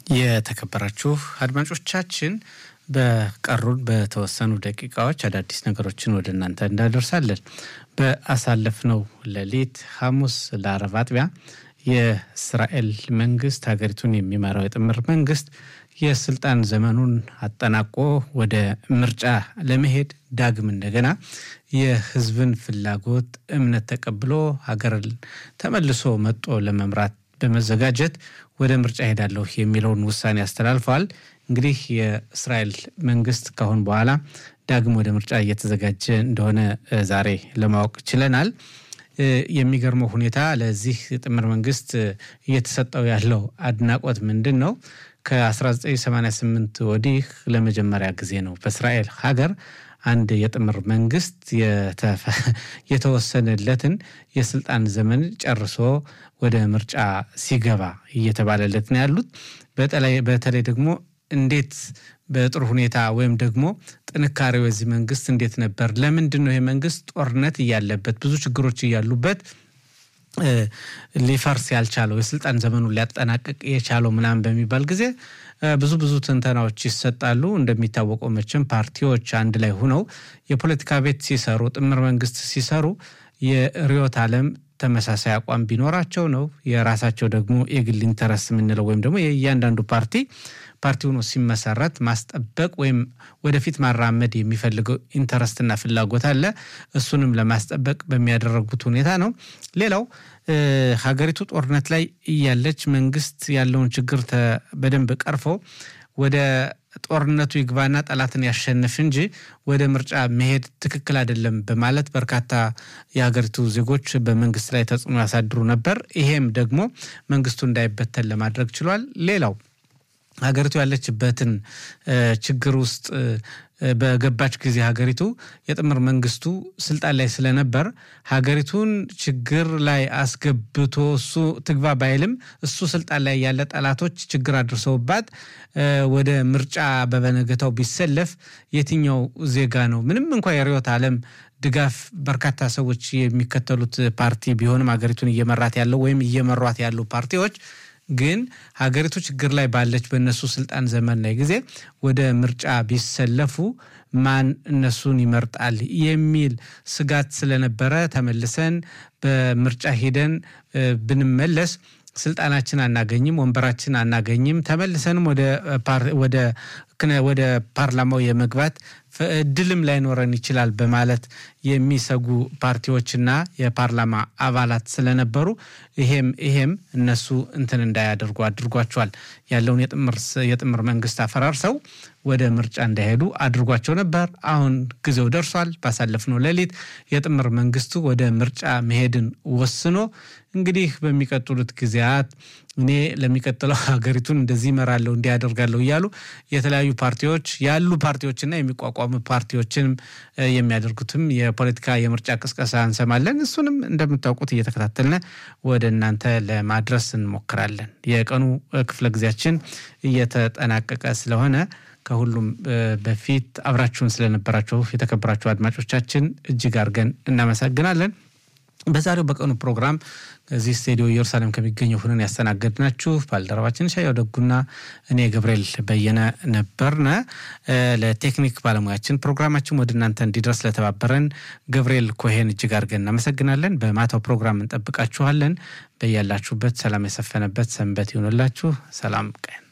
የተከበራችሁ አድማጮቻችን በቀሩን በተወሰኑ ደቂቃዎች አዳዲስ ነገሮችን ወደ እናንተ እንዳደርሳለን። በአሳለፍነው ሌሊት ሐሙስ ለአረብ አጥቢያ የእስራኤል መንግስት ሀገሪቱን የሚመራው የጥምር መንግስት የስልጣን ዘመኑን አጠናቆ ወደ ምርጫ ለመሄድ ዳግም እንደገና የህዝብን ፍላጎት እምነት ተቀብሎ ሀገርን ተመልሶ መጦ ለመምራት በመዘጋጀት ወደ ምርጫ ሄዳለሁ የሚለውን ውሳኔ አስተላልፈዋል። እንግዲህ የእስራኤል መንግስት ካሁን በኋላ ዳግም ወደ ምርጫ እየተዘጋጀ እንደሆነ ዛሬ ለማወቅ ችለናል። የሚገርመው ሁኔታ ለዚህ ጥምር መንግስት እየተሰጠው ያለው አድናቆት ምንድን ነው? ከ1988 ወዲህ ለመጀመሪያ ጊዜ ነው በእስራኤል ሀገር አንድ የጥምር መንግስት የተወሰነለትን የስልጣን ዘመን ጨርሶ ወደ ምርጫ ሲገባ እየተባለለት ነው ያሉት። በተለይ ደግሞ እንዴት በጥሩ ሁኔታ ወይም ደግሞ ጥንካሬው የዚህ መንግስት እንዴት ነበር? ለምንድን ነው ይህ መንግስት ጦርነት እያለበት ብዙ ችግሮች እያሉበት ሊፈርስ ያልቻለው የስልጣን ዘመኑን ሊያጠናቅቅ የቻለው ምናምን በሚባል ጊዜ ብዙ ብዙ ትንተናዎች ይሰጣሉ። እንደሚታወቀው መቼም ፓርቲዎች አንድ ላይ ሁነው የፖለቲካ ቤት ሲሰሩ፣ ጥምር መንግስት ሲሰሩ የርዕዮተ ዓለም ተመሳሳይ አቋም ቢኖራቸው ነው። የራሳቸው ደግሞ የግል ኢንተረስት የምንለው ወይም ደግሞ የእያንዳንዱ ፓርቲ ፓርቲ ሆኖ ሲመሰረት ማስጠበቅ ወይም ወደፊት ማራመድ የሚፈልገው ኢንተረስትና ፍላጎት አለ። እሱንም ለማስጠበቅ በሚያደረጉት ሁኔታ ነው። ሌላው ሀገሪቱ ጦርነት ላይ እያለች መንግስት ያለውን ችግር በደንብ ቀርፈው ወደ ጦርነቱ ይግባና ጠላትን ያሸንፍ እንጂ ወደ ምርጫ መሄድ ትክክል አይደለም በማለት በርካታ የሀገሪቱ ዜጎች በመንግስት ላይ ተጽዕኖ ያሳድሩ ነበር። ይሄም ደግሞ መንግስቱ እንዳይበተን ለማድረግ ችሏል። ሌላው ሀገሪቱ ያለችበትን ችግር ውስጥ በገባች ጊዜ ሀገሪቱ የጥምር መንግስቱ ስልጣን ላይ ስለነበር ሀገሪቱን ችግር ላይ አስገብቶ እሱ ትግባ ባይልም እሱ ስልጣን ላይ ያለ ጠላቶች ችግር አድርሰውባት ወደ ምርጫ በበነገታው ቢሰለፍ የትኛው ዜጋ ነው ምንም እንኳ የርዕዮተ ዓለም ድጋፍ በርካታ ሰዎች የሚከተሉት ፓርቲ ቢሆንም ሀገሪቱን እየመራት ያለው ወይም እየመሯት ያሉ ፓርቲዎች ግን ሀገሪቱ ችግር ላይ ባለች በእነሱ ስልጣን ዘመን ላይ ጊዜ ወደ ምርጫ ቢሰለፉ ማን እነሱን ይመርጣል የሚል ስጋት ስለነበረ ተመልሰን በምርጫ ሂደን ብንመለስ ስልጣናችን አናገኝም፣ ወንበራችን አናገኝም፣ ተመልሰንም ወደ ፓርላማው የመግባት እድልም ላይኖረን ይችላል በማለት የሚሰጉ ፓርቲዎችና የፓርላማ አባላት ስለነበሩ ይሄም ይሄም እነሱ እንትን እንዳያደርጉ አድርጓቸዋል። ያለውን የጥምር መንግስት አፈራርሰው ወደ ምርጫ እንዳይሄዱ አድርጓቸው ነበር። አሁን ጊዜው ደርሷል። ባሳለፍነው ሌሊት የጥምር መንግስቱ ወደ ምርጫ መሄድን ወስኖ እንግዲህ በሚቀጥሉት ጊዜያት እኔ ለሚቀጥለው ሀገሪቱን እንደዚህ ይመራለሁ እንዲህ ያደርጋለሁ እያሉ የተለያዩ ፓርቲዎች ያሉ ፓርቲዎችና የሚቋቋሙ ፓርቲዎችንም የሚያደርጉትም የፖለቲካ የምርጫ ቅስቀሳ እንሰማለን። እሱንም እንደምታውቁት እየተከታተልን ወደ እናንተ ለማድረስ እንሞክራለን። የቀኑ ክፍለ ጊዜያችን እየተጠናቀቀ ስለሆነ ከሁሉም በፊት አብራችሁን ስለነበራችሁ የተከበራችሁ አድማጮቻችን እጅግ አድርገን እናመሰግናለን። በዛሬው በቀኑ ፕሮግራም እዚህ ስቱዲዮ ኢየሩሳሌም ከሚገኘው ሁነን ያስተናገድናችሁ ባልደረባችን ሻያው ደጉና እኔ ገብርኤል በየነ ነበርነ። ለቴክኒክ ባለሙያችን ፕሮግራማችን ወደ እናንተ እንዲደርስ ለተባበረን ገብርኤል ኮሄን እጅግ አድርገን እናመሰግናለን። በማታው ፕሮግራም እንጠብቃችኋለን። በያላችሁበት ሰላም የሰፈነበት ሰንበት ይሆንላችሁ። ሰላም ቀን